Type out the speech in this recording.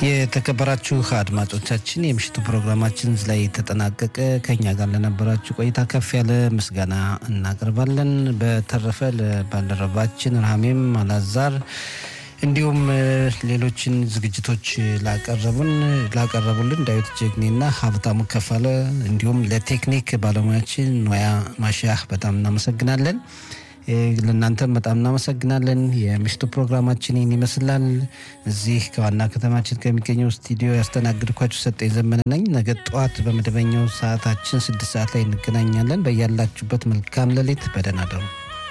የተከበራችሁ አድማጮቻችን የምሽቱ ፕሮግራማችን ላይ ተጠናቀቀ። ከኛ ጋር ለነበራችሁ ቆይታ ከፍ ያለ ምስጋና እናቀርባለን። በተረፈ ለባልደረባችን ራሜም አላዛር እንዲሁም ሌሎችን ዝግጅቶች ላቀረቡን ላቀረቡልን ዳዊት ጀግኔና ሀብታሙ ከፋለ እንዲሁም ለቴክኒክ ባለሙያችን ኖያ ማሻህ በጣም እናመሰግናለን። ለእናንተም በጣም እናመሰግናለን። የምሽቱ ፕሮግራማችን ይህን ይመስላል። እዚህ ከዋና ከተማችን ከሚገኘው ስቱዲዮ ያስተናግድኳችሁ ሰጠኝ ዘመነ ነኝ። ነገ ጠዋት በመደበኛው ሰዓታችን ስድስት ሰዓት ላይ እንገናኛለን። በያላችሁበት መልካም ሌሊት፣ በደህና ደሩ።